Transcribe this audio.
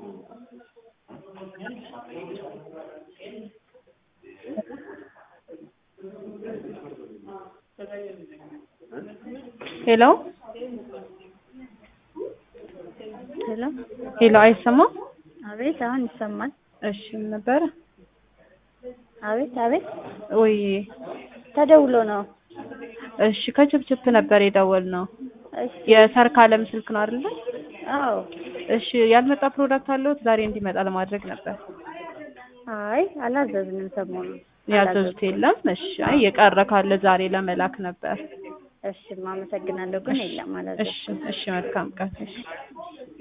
ሄሎ ሄሎ ሄሎ፣ አይሰማም? አቤት፣ አሁን ይሰማል። እሺ፣ ምን ነበረ? አቤት አቤት፣ ወይ ተደውሎ ነው። እሺ፣ ከችፕችፕ ነበር የደወልነው። እሺ፣ የሰርካለም ስልክ ነው አይደለ? አዎ። እሺ፣ ያልመጣ ፕሮዳክት አለዎት? ዛሬ እንዲመጣ ለማድረግ ነበር። አይ አላዘዝንም፣ ሰሞኑን ያዘዙት የለም? እሺ፣ አይ የቀረ ካለ ዛሬ ለመላክ ነበር። እሺ፣ አመሰግናለሁ፣ ግን የለም እሺ፣ አላዘዝንም። እሺ፣ መልካም ቀን። እሺ